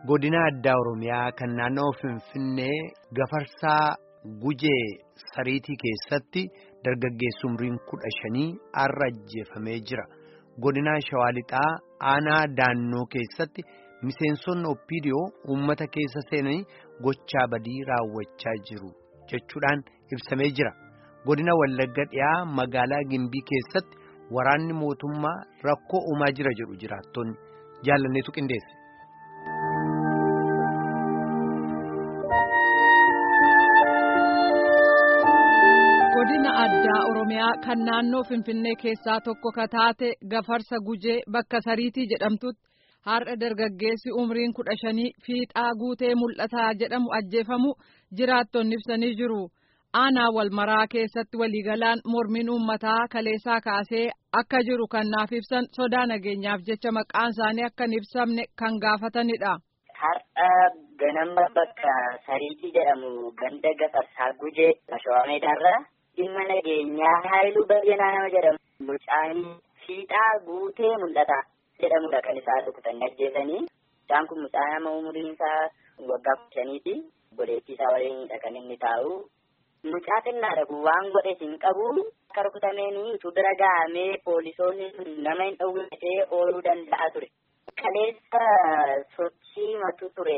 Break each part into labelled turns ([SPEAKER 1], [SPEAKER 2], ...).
[SPEAKER 1] godina addaa oromiyaa kan naannoo finfinnee gafarsaa gujee sariitii keessatti dargaggeessi umriin kudha shanii har'a ajjeefamee jira godina shawaa lixaa aanaa daannoo keessatti miseensonni oppiidiyoo uummata keessa seenanii gochaa badii raawwachaa jiru jechuudhaan ibsamee jira godina wallagga dhiyaa magaalaa gimbii keessatti waraanni mootummaa rakkoo uumaa jira jedhu jiraattonni jaalanneetu qindeesse.
[SPEAKER 2] godina addaa oromiyaa kan naannoo finfinnee keessaa tokko ka taate gafarsa gujee bakka sariitii jedhamtutti har'a dargaggeessi umriin kudha shanii fiixaa guutee mul'ataa jedhamu ajjeefamu jiraattonni ibsanii jiru aanaa walmaraa keessatti waliigalaan mormiin uummataa kaleessaa kaasee akka jiru kan naaf ibsan sodaa nageenyaaf jecha maqaan isaanii akka hin ibsamne kan gaafatanidha.
[SPEAKER 3] Har'a ganama bakka sariitii jedhamu ganda gafarsaa gujee shawaa meedaarra dhimma nageenyaa haayiluu bayyanaa nama jedhamu mucaanii fiixaa guutee mul'ata jedhamudha kan isaa rukutanii ajjeesanii isaan kun mucaa nama umuriin isaa waggaa kudha shaniiti obboleettii isaa waliinidha kan inni taa'u mucaa xinnaadha kun waan godhe hin qabu akka rukutameenii utuu bira gahamee poolisoonni nama hin dhowwatee ooluu danda'a ture. Kaleessa sochii matu ture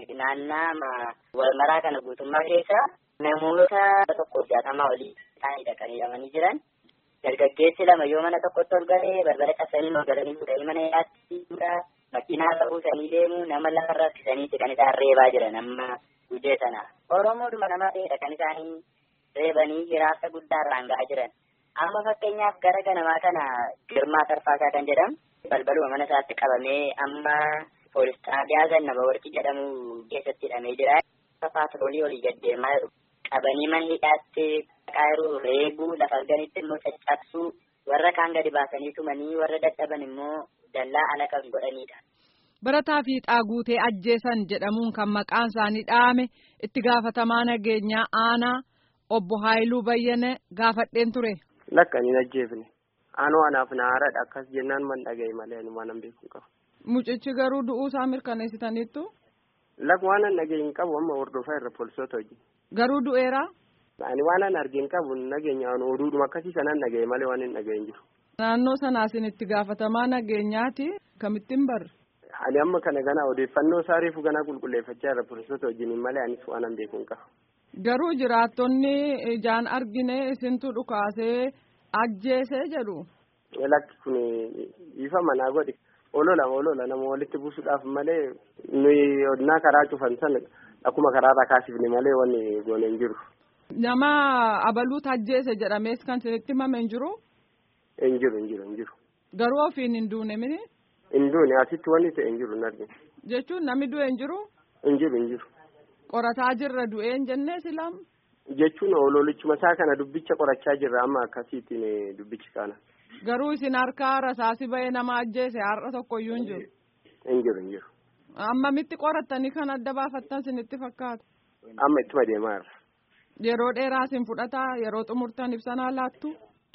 [SPEAKER 3] naannaa walmaraa kana guutummaa keessa namoota tokko jaatamaa olii isaanidha kan hidhamanii jiran. Dargaggeessi lama yoo mana tokkotti ol galee barbara cabsanii ol galanii fuudhanii mana hidhaatti makiinaa buusanii deemu nama lafarra rakkisaniiti kan isaan reebaa jiran amma gujee sana. Oromoodhuma nama ta'edha kan isaanii reebanii hiraasa guddaa irraan ga'aa jiran. Amma fakkeenyaaf gara ganamaa kana Girmaa Tarfaasaa kan jedhamu balbaluma mana isaatti qabamee amma poolis xaabiyaa Zannaba Warqii jedhamu keessatti hidhamee jira. Paatroolii olii gaddeemaa jiru. Qabanii manni hidhaatti qaayiruu reebuu lafa arganitti immoo caccabsuu warra kaan gadi baasanii tumanii warra dadhaban immoo dallaa ala kan godhanidha.
[SPEAKER 2] Barataa fiixaa guutee ajjeesan jedhamuun kan maqaan isaanii dhahame itti gaafatamaa nageenyaa aanaa obbo Haayiluu Bayyane gaafadheen ture.
[SPEAKER 4] Lakkanii ajjeefne. Aanoo anaaf naaradha akkas jennaan man dhagaye malee ani waan beeku qabu.
[SPEAKER 2] Mucichi garuu du'uu isaa mirkaneessitaniittu.
[SPEAKER 4] Lak waan an dhagaye hin qabu amma hordofaa irra poolisoota hojii.
[SPEAKER 2] Garuu du'eera.
[SPEAKER 4] Ani waan an argee hin qabu nageenya oduudhuma akkasii sanaan dhagaye malee waan hin dhagaye hin jiru.
[SPEAKER 2] Naannoo sanaa isin itti gaafatamaa nageenyaati kamittiin barre.
[SPEAKER 4] Ani amma kana gana odeeffannoo isaa reefu ganaa qulqulleeffachaa irra poolisoota wajjin malee anis waan an beeku hin qabu.
[SPEAKER 2] Garuu jiraattonni ijaan argine isintu dhukaasee ajjeesee jedhu.
[SPEAKER 4] Lakki kun ifa manaa godhe olola olola nama walitti buusuudhaaf malee nuyi odinaa karaa cufan sana akkuma karaarraa kaasifne malee wanni goone hin jiru.
[SPEAKER 2] Nama abaluutu ajjeese jedhamees kan isinitti himame hin jiru.
[SPEAKER 4] Hin jiru hin jiru hin jiru.
[SPEAKER 2] Garuu ofiin hin duune mini.
[SPEAKER 4] Hin duune asitti wanni ta'e hin jiru hin argine.
[SPEAKER 2] Jechuun namni du'e hin jiru.
[SPEAKER 4] Hin jiru hin jiru.
[SPEAKER 2] Qorataa jirra du'ee hin jennee silam.
[SPEAKER 4] Jechuun ololichuma isaa kana dubbicha qorachaa jirra amma akkasiitiin dubbichi kana.
[SPEAKER 2] Garuu isin harkaa rasaasi ba'ee nama ajjeese har'a tokkoyyuu hin jiru.
[SPEAKER 4] Hin jiru hin jiru.
[SPEAKER 2] Ammamitti qorattanii kan adda baafattan isinitti fakkaata.
[SPEAKER 4] Amma ittuma deemaa jirra.
[SPEAKER 2] Yeroo dheeraa isin fudhataa yeroo xumurtan ibsanaa laattu.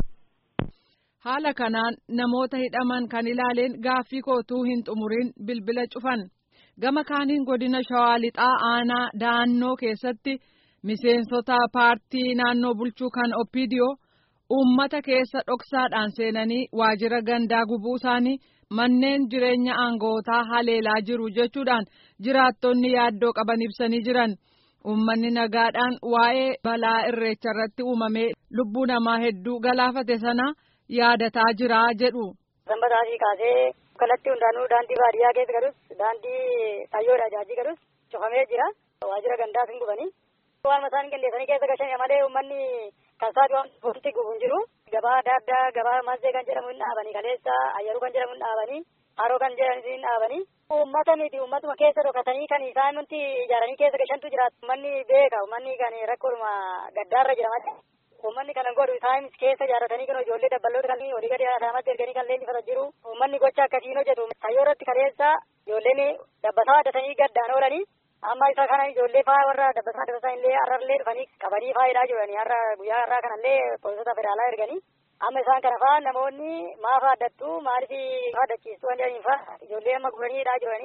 [SPEAKER 2] Haala kanaan namoota hidhaman kan ilaaleen gaaffii kootuu hin xumuriin bilbila cufan. Gama kaaniin godina Shawaa Lixaa aanaa daannoo keessatti miseensota paartii naannoo bulchuu kan Oppiidiyoo uummata keessa dhoksaadhaan seenanii waajjira gandaa gubuu isaanii manneen jireenya aangootaa haleelaa jiru jechuudhaan jiraattonni yaaddoo qaban ibsanii jiran. Uummanni nagaadhaan waa'ee balaa irreecha irratti uumamee lubbuu namaa hedduu galaafate sana yaadataa jira jedhu.
[SPEAKER 5] Sanbataatii kaasee kallattii hundaanuu daandii baadiyyaa keessa galus daandii xayyoodha jaajii galus cufamee jira. Waajjira gandaas hin gubanii. Waan mataan qindeessanii keessa gashan malee uummanni kan isaati waan wanti gubu hin jiru. Gabaa adda addaa gabaa mazzee kan jedhamu hin dhaabanii kaleessa ayyaruu kan jedhamu hin dhaabanii haroo kan jedhamu hin dhaabanii. Uummata miti uummatuma keessa dhokatanii kan isaan nuti ijaaranii keessa gashantu jiraatu. Uummanni beeka uummanni kan rakkoodhuma gaddaarra jira malee. Uummanni kana godhu isaan keessa ijaarratanii kan ijoollee dabballoota kan olii gadi aadaamatti erganii kan leenjifatan jiru. Uummanni gocha akkasiin hojjetu. Tayyoo irratti kaleessa ijoolleen dabbasaa addatanii gaddaan oolanii amma isa kana ijoollee faa warra dabbasaa addataa illee har'allee dhufanii qabanii faayidaa jiranii har'a guyyaa har'aa kanallee poolisoota federaalaa erganii amma isaan kana faa namoonni maaf addattu maaliif addachiistu waan jedhaniin faa ijoollee amma guraniidhaa jiranii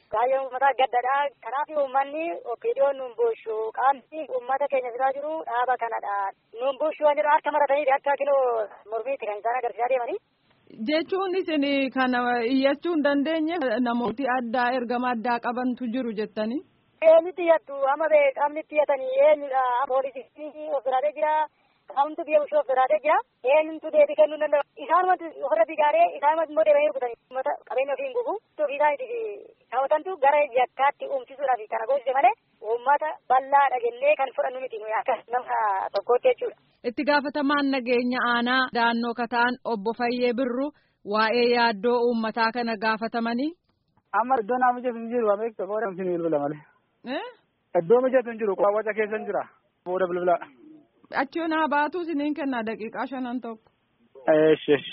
[SPEAKER 5] Baay'een uummataa gaddadha. Kanaaf uummanni opiidiyoon nuun bulchu qaamni uummata keenya biraa jiru dhaaba kanadha. Nuun bulchu waan jedhu harka maratanii akka kiloo mormiitti kan isaan agarsiisaa deemanii.
[SPEAKER 2] Jechuun isin kana iyyachuu hin dandeenye namooti addaa ergama addaa qabantu jiru jettanii.
[SPEAKER 5] Eenyutti iyyattu amma bee qaamni itti iyyatanii eenyudha poolisii of biraatee jira qaamtu biyya bulchuu of biraatee jira eenyutu deebii kennuu hin danda'u isaanumatti ofirra digaaree isaanumatti immoo deebi'anii rukutanii uummata qabeenya ofii hin gubu ofii isaaniitiif kaawwatantu gara yakkaatti uumsisuudhaaf kana goosise malee uummata bal'aadha jennee kan fudhannu miti nuyi akka nama tokkootti jechuudha.
[SPEAKER 2] Itti gaafatamaan nageenya aanaa daannoo kataan obbo Fayyee Birru waa'ee yaaddoo uummataa kana gaafatamanii.
[SPEAKER 6] Amma iddoo naa mijatu hin jiru ameekta booda hin bilbila malee. Iddoo mijatu hin jiru waca keessa hin jira booda bilbila.
[SPEAKER 2] Achi naa baatu isiniin kennaa daqiiqaa shanan tokko.
[SPEAKER 6] Eesh eesh.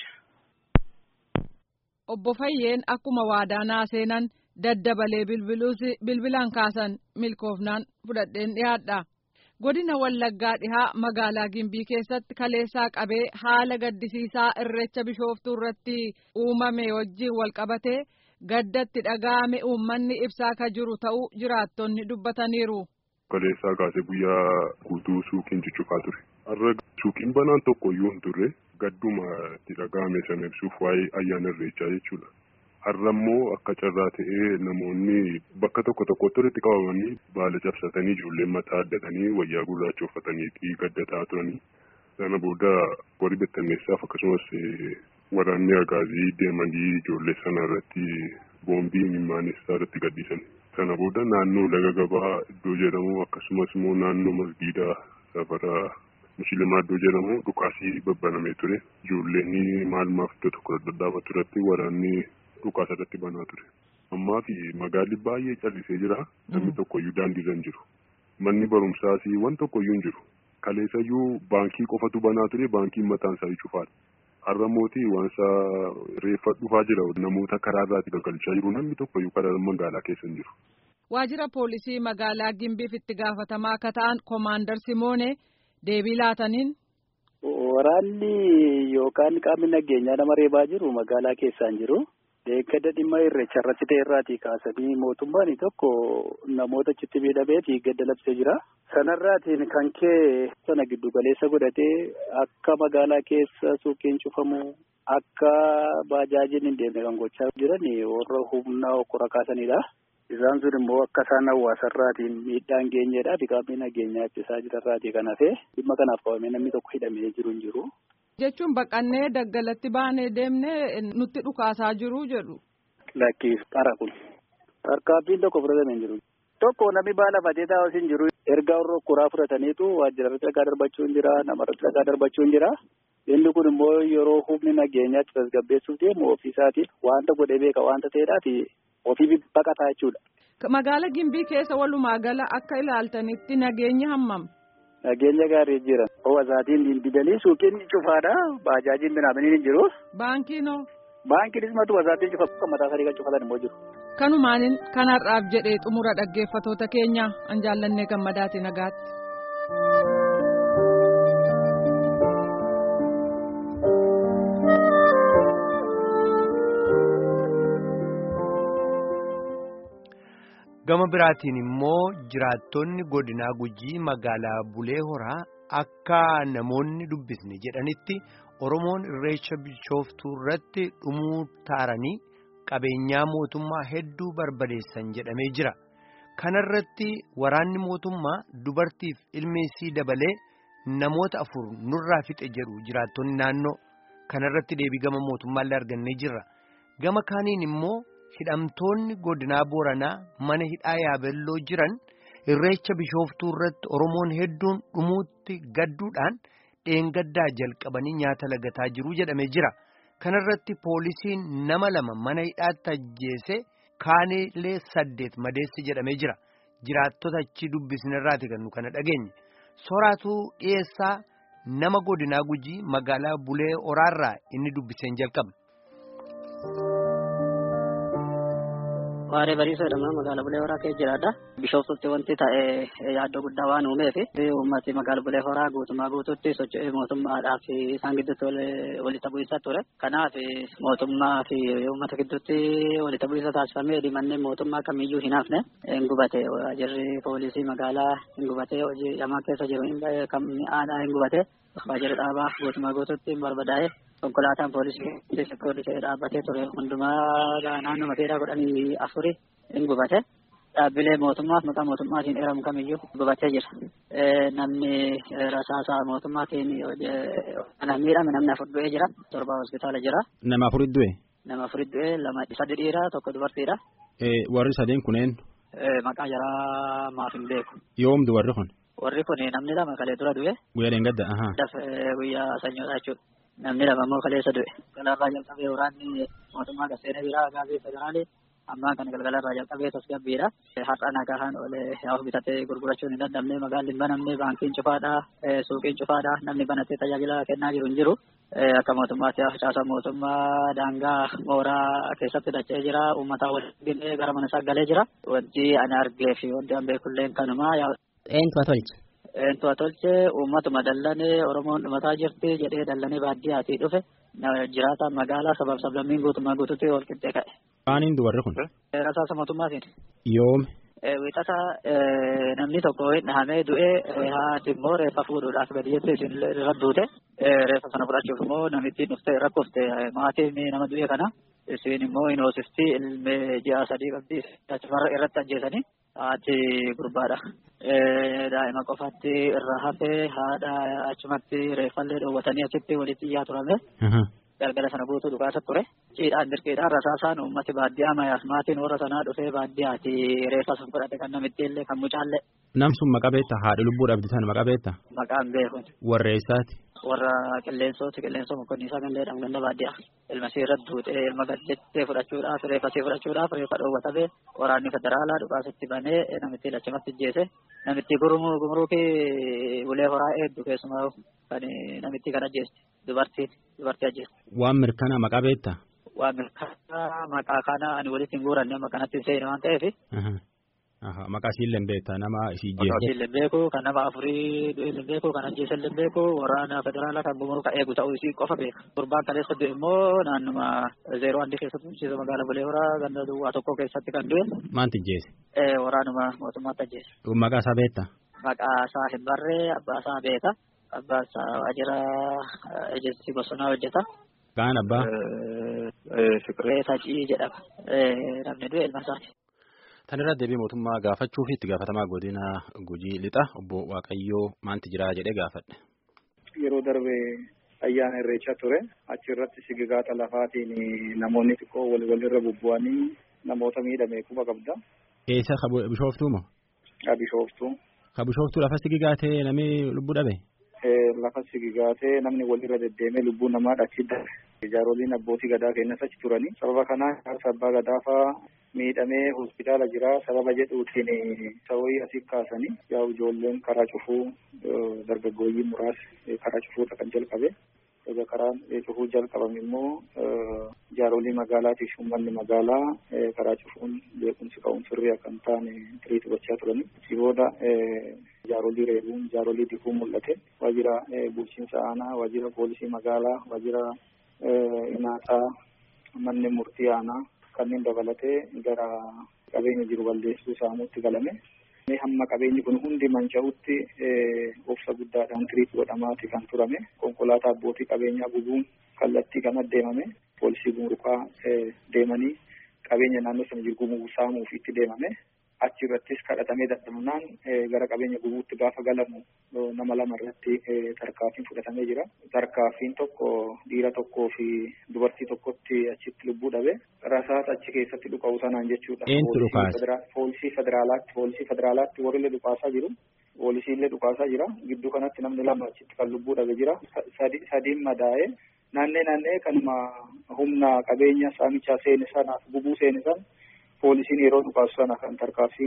[SPEAKER 2] Obbo Fayyeen akkuma waadaa seenan daddabalee bilbiluus bilbilaan kaasan milkoofnaan fudhadheen dhiyaadha. Godina Wallaggaa dhihaa magaalaa Gimbii keessatti kaleessaa qabee haala gaddisiisaa irreecha bishooftuu irratti uumame wajjin wal qabatee gaddatti dhaga'ame uummanni ibsaa ka jiru ta'uu jiraattonni dubbataniiru.
[SPEAKER 7] Kaleessaa kaasee guyyaa guutuu suuqiin cuccufaa ture. Har'a suuqiin banaan tokko iyyuu hin turre gadduma itti dhaga'ame sana ibsuuf waa'ee ayyaana irreechaa jechuudha. Har'a immoo akka carraa ta'ee namoonni bakka tokko tokkotti walitti qabamanii baala cabsatanii ijoolleen mataa addatanii wayyaa gurraacha uffatanii gaddataa turanii. Sana booda warri bittinneessaaf akkasumas waraanni agaazii deemanii ijoollee sana irratti boombii imimmaanessa irratti gadhiisan. Sana booda naannoo laga gabaa iddoo jedhamu akkasumas immoo naannoo masgiidaa safara musliimaa iddoo jedhamu dhukaasii babbanamee ture. Ijoolleen maal maaf iddoo tokko dhadhaabatu irratti waraanni dhukaasa irratti banaa ture. Ammaa fi magaalli baay'ee callisee jira. Namni tokkoyyuu daandiirra hin jiru. Manni barumsaas waan tokkoyyuu hin jiru. Kaleessayyuu baankii qofatu banaa ture baankiin mataan isaa cufaadha. Har'a mootii waansa reeffa dhufaa jira namoota karaa irraatti galgalchaa jiru namni tokkoyyuu karaa magaalaa keessa hin jiru.
[SPEAKER 2] Waajjira poolisii magaalaa Gimbiif itti gaafatamaa akka ta'an Koomaandar Simoonee deebii laataniin.
[SPEAKER 6] Waraanni yookaan qaamni nageenyaa nama reebaa jiru magaalaa keessaan jiru. Deeggada dhimma irreecha irratti ta'e irraatii kaasanii mootummaan tokko namoota achitti miidhameeti gadda labsee jira. Sanarraatiin kan kee sana giddu galeessa godhatee akka magaalaa keessa suuqiin cufamu akka baajaajiin hin deemne kan gochaa jiran warra humna okkora kaasanidha. Isaan sun immoo akka isaan hawaasarraatiin miidhaan geenyeedhaa fi qaamni nageenyaa ittisaa jirarraatii kan hafe dhimma kanaaf qabamee namni tokko hidhamee jiru hin jiru.
[SPEAKER 2] Jechuun baqannee daggalatti baanee deemnee nutti dhukaasaa jiru jedhu.
[SPEAKER 6] Lakkiif qara kun. Tarkaanfiin tokko fudhatamee hin jiru. Tokko namni baala fatee taa'us hin jiru. Ergaa warra okkoraa fudhataniitu waajjirarratti dhagaa darbachuu hin jira. Namarratti dhagaa darbachuu hin jira. Inni kun immoo yeroo humni nageenyaatti tasgabbeessuuf deemu ofiisaatiin wanta godhee beeka wanta ta'eedhaaf ofii baqataa jechuudha.
[SPEAKER 2] Magaala Gimbii keessa walumaa gala akka ilaaltanitti nageenya hammam.
[SPEAKER 6] Nageenya gaarii jira. Hawwaasaatiin didanii suuqiin cufaadha. Baajaajiin binaamanii hin jiru.
[SPEAKER 2] Baankiinoo.
[SPEAKER 6] Baankiinis matu wasaatiin cufa kan mataa sadii kan cufatan immoo jiru.
[SPEAKER 2] Kanumaanin kanarraaf jedhee xumura dhaggeeffatoota keenya an jaallannee gammadaati nagaatti.
[SPEAKER 1] Gama biraatiin immoo jiraattonni godinaa gujii magaalaa Bulee Horaa akka namoonni dubbisne jedhanitti Oromoon irreecha bishooftuu irratti dhumuu taaranii qabeenyaa mootummaa hedduu barbadeessan jedhamee jira. Kanarratti waraanni mootummaa dubartiif ilmeessii dabalee namoota afur nurraa fixe jedhu jiraattonni naannoo kanarratti deebii gama mootummaallee argannee jirra. Gama kaaniin immoo. hidhamtoonni godinaa booranaa mana hidhaa yaabelloo jiran irreecha bishooftuu irratti oromoon hedduun dhumuutti gadduudhaan dheengaddaa jalqabanii nyaata lagataa jiru jedhamee jira kanarratti poolisiin nama lama mana hidhaatti ajjeese kaanilee saddeet madeessi jedhamee jira jiraattota achi dubbisnerraati kan nu kana dhageenye soraatuu dhiyeessaa nama godinaa gujii magaalaa bulee oraarraa inni dubbiseen jalqaba.
[SPEAKER 8] Waaree bariisa jedhama magaalaa Bulee Horaa keessa jiraadha. Bishooftutti wanti ta'e yaaddoo guddaa waan uumeef uummati magaalaa Bulee Horaa guutumaa guututti socho'ee mootummaadhaa fi isaan gidduutti walitti bu'iinsa ture. Kanaaf mootummaa fi uummata gidduutti walitti bu'iinsa taasifamee manneen mootummaa kamiyyuu hin hafne hin gubate. Waajirri poolisii magaalaa hin gubate. Hojii lamaa keessa jiru kan mi'aadhaa hin gubate. Waajirri dhaabaa guutumaa guututti hin barbadaa'e. konkolaataan poolisii poolisii dhaabbatee ture hundumaa naannoo mateedhaa kudhanii afuri hin gubate dhaabbilee mootummaaf maqaa mootummaatiin eeramu kamiyyuu gubatee jira. Namni rasaasaa mootummaatiin kan miidhame namni afur du'ee jira torba hospitaala jira.
[SPEAKER 9] Nama afurit du'e?
[SPEAKER 8] Nama afurit du'e lama sadi dhiira tokko dubartiidha.
[SPEAKER 9] Warri sadeen kunneen?
[SPEAKER 8] Maqaa jaraa maaf hin beeku.
[SPEAKER 9] Yoomdu warri kun?
[SPEAKER 8] Warri kun namni lama kalee dura du'e.
[SPEAKER 9] Guyyaa dheengadda?
[SPEAKER 8] Guyyaa sanyoodha jechuudha. namni lama immoo kaleessa du'e. Galgalarraa jalqabee waraanni mootummaa gaseena biraa gaazii federaalii ammaa kan galgalarraa jalqabee tasgabbiidha. Har'a nagahaan olee yaa'u bitatee gurgurachuun hin dandamne magaalli hin banamne baankiin cufaadha suuqiin cufaadha namni banatee tajaajila kennaa jiru hin jiru. Akka mootummaatti caasaan mootummaa daangaa mooraa keessatti dachee jira uummataa waliin gara mana isaa galee jira. Wanti ani argee fi wanti an beekullee kanuma.
[SPEAKER 10] Eenyutu tolche?
[SPEAKER 8] Eentu tolche uummatuma dallane Oromoon dhumataa jirti jedhee dallane baadiyyaatii dhufe jiraataan magaalaa sabab sablammiin guutummaa guututti wal qixxee ka'e.
[SPEAKER 9] Maaniin dubarri kun?
[SPEAKER 8] Rasaasa mootummaatiin.
[SPEAKER 9] Yoomi?
[SPEAKER 8] Wiixata namni tokko dhahamee du'ee haati immoo reeffa fuudhuudhaaf gadi jettee isin irra duute reeffa sana fudhachuuf immoo namittiin dhuftee rakkofte maatiin nama du'e kana isin immoo hin hoosifti ilmee ji'a sadii qabdi achumarra irratti ajjeesanii haati gurbaadha. daa'ima qofatti irra hafee haadha achumatti reeffallee dhoowwatanii achitti walitti iyyaa turame. Galgala sana guutuu dhukaasa ture. Ciidhaan dirqiidhaan rasaasaan uummati baadiyyaa mayaas maatiin warra sanaa dhufee baadiyyaati reeffa sun fudhate kan namitti illee kan mucaallee.
[SPEAKER 9] Nam sun maqaa beektaa haadha lubbuu dhabdi sana maqaa beektaa?
[SPEAKER 8] Maqaan beekun.
[SPEAKER 9] Warra eessaati?
[SPEAKER 8] Warra qilleensooti qilleensoo mokkonniisaa kan jedhamu ganda baadiyyaa. Ilma isii irra duutee ilma gaddettee fudhachuudhaaf reeffa isii fudhachuudhaaf reeffa dhoowwatamee waraanni federaalaa dhukaasatti banee namitti lachumatti ajjeese. Namitti gurmuu gumruukii ulee horaa eeddu keessumaa kan namitti kan ajjeeste dubartiin dubartii ajjeeste.
[SPEAKER 9] Waan mirkanaa maqaa beektaa?
[SPEAKER 8] Waan mirkanaa maqaa kana ani walitti hin guuranne amma kanatti hin seene waan ta'eef.
[SPEAKER 9] Maqaa isiillee hin beektaa nama isii
[SPEAKER 8] jeesu. Maqaa isiillee beeku kan nama afurii du'e beeku kan ajjeese illee beeku waraana federaalaa kan gumuruka eegu ta'uu isii qofa beeka. Gurbaan kaleessa du'e immoo naannuma zeeroo handi keessatti bulchiisa magaalaa Bulee Horaa ganda duwwaa tokko keessatti kan du'e.
[SPEAKER 9] Maanti ajjeese?
[SPEAKER 8] Waraanuma mootummaatti ajjeese.
[SPEAKER 9] Maqaa isaa beektaa?
[SPEAKER 8] Maqaa isaa hin barree abbaa isaa beeka. Abbaa isaa waajjira ejensi bosonaa hojjeta.
[SPEAKER 9] Kaan abbaa?
[SPEAKER 8] Fiqiree Sacii jedhama. Namni du'e ilma isaati.
[SPEAKER 9] Tan irratti deebii mootummaa gaafachuu fi itti gaafatamaa godina Gujii lixa obbo Waaqayyoo maanti jira jedhee gaafadhe.
[SPEAKER 6] Yeroo darbe ayyaana irreechaa ture achi irratti sigigaata lafaatiin namoonni xiqqoo wal walirra bubbu'anii namoota miidhame quba qabda.
[SPEAKER 9] Eessa bishooftuu moo?
[SPEAKER 6] Bishooftuu.
[SPEAKER 9] Ka bishooftuu lafa sigigaatee namni lubbuu dhabe?
[SPEAKER 6] Lafa sigigaatee namni walirra deddeemee lubbuu namaa achi darbe. Ijaaroliin abbootii gadaa kennas achi turanii sababa kanaan jaarsa abbaa gadaa fa'aa miidhamee hospitaala jira sababa jedhuutiin sawii asii kaasanii yaa ijoolleen karaa cufuu dargaggooyyii muraasni karaa cufuudha kan jalqabe egaa karaan cufuu jalqabame immoo ijaarolii magaalaatiif uummanni magaalaa karaa cufuun beekumsi ka'uun sirrii akka hin taane tiriitu gochaa turanii si booda ijaarolii reebuun ijaarolii difuu mul'ate waajjira bulchiinsa aanaa waajjira poolisii magaalaa waajjira inaaxaa manni murtii aanaa kanneen dabalatee gara qabeenya jiru balleessuu saamuutti galame. Hamma qabeenyi kun hundi manca'utti obsa guddaadhaan tiriitu godhamaati kan turame. Konkolaataa abbootii qabeenyaa gubuun kallattii kana deemame. Poolisii gumuruqaa deemanii qabeenya naannoo sana jiru gumuu saamuuf itti deemame. Achi irrattis kadhatamee dadhabnaan gara qabeenya gubuutti gaafa galamu nama lama irratti tarkaaffiin fudhatamee jira. Tarkaaffiin tokko dhiira tokkoo fi dubartii tokkotti achitti lubbuu dhabe. Rasaasa achi keessatti dhukaa'u sanaan jechuudha.
[SPEAKER 9] Eentu dhukaasa?
[SPEAKER 6] Poolisii federaalaatti poolisii federaalaatti warri illee dhukaasaa jiru. Poolisii illee dhukaasaa jira. Gidduu kanatti namni lama achitti kan lubbuu dhabe jira. Sadiin madaa'ee naannee naannee kanuma humna qabeenya saamichaa seene sanaaf gubuu seene sana poolisiin yeroo dhukaasu sana kan tarkaanfiin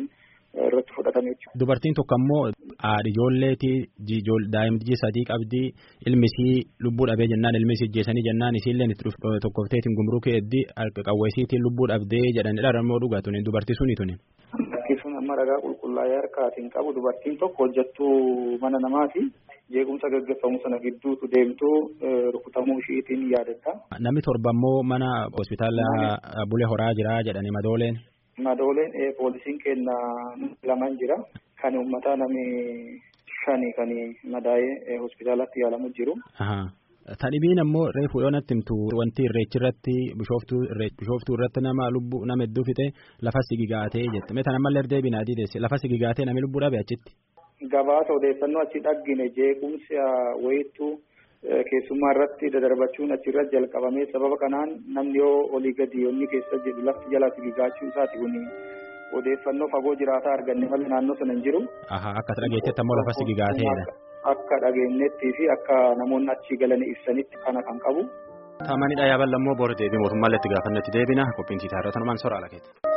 [SPEAKER 6] irratti fudhatame jechuudha.
[SPEAKER 9] Dubartiin tokko ammoo haadhi ijoolleeti daa'imti sadii qabdi ilmisii lubbuu dhabee jennaan ilmisii ijjeessanii jennaan isiilleen itti tokkofteetiin gumrukee eddi qawweesiitiin lubbuu dhabdee jedhanidha rammoo dhugaa tuni dubartii suni tuni.
[SPEAKER 6] Sun amma ragaa qulqullaa'ee harkaatiin qabu dubartiin tokko hojjettuu mana namaati. Jeequmsa gaggeeffamu sana gidduutu deemtuu rukutamuu ishiitiin yaadatta.
[SPEAKER 9] Namni torba immoo mana hospitaala Bulee Horaa jira jedhani madooleen.
[SPEAKER 6] Madooleen poolisiin kenna laman jira. Kan uummataa namni shani kan madaa'ee hospitaalatti yaalamu jiru.
[SPEAKER 9] Tadhibiin ammoo reefu yoonatti himtu wanti irreechi irratti bishooftuu irratti nama lubbuu nama hedduu fixe lafa sigigaatee jette. Mee tanammallee deebiin adii deesse lafa sigigaatee namni lubbuu dhabe achitti.
[SPEAKER 6] Gabaasa odeeffannoo achi dhaggine jeequmsa wayittuu keessummaa irratti dadarbachuun achirratti jalqabamee sababa kanaan namni yoo olii gadi yoonni keessa jedhu lafti jala sigigaachuu isaati kuni odeeffannoo fagoo jiraataa arganne malee naannoo sana hin jiru.
[SPEAKER 9] Akka dhageettetti ammoo lafa sigigaateedha.
[SPEAKER 6] Akka dhageenyettii fi akka namoonni achi galanii ibsanitti kana kan qabu.
[SPEAKER 9] Taamanidha yaaballammoo boora deebii mootummaallee itti gaafannetti deebina qophiin siitaa irratti numaan soraa lakeeti.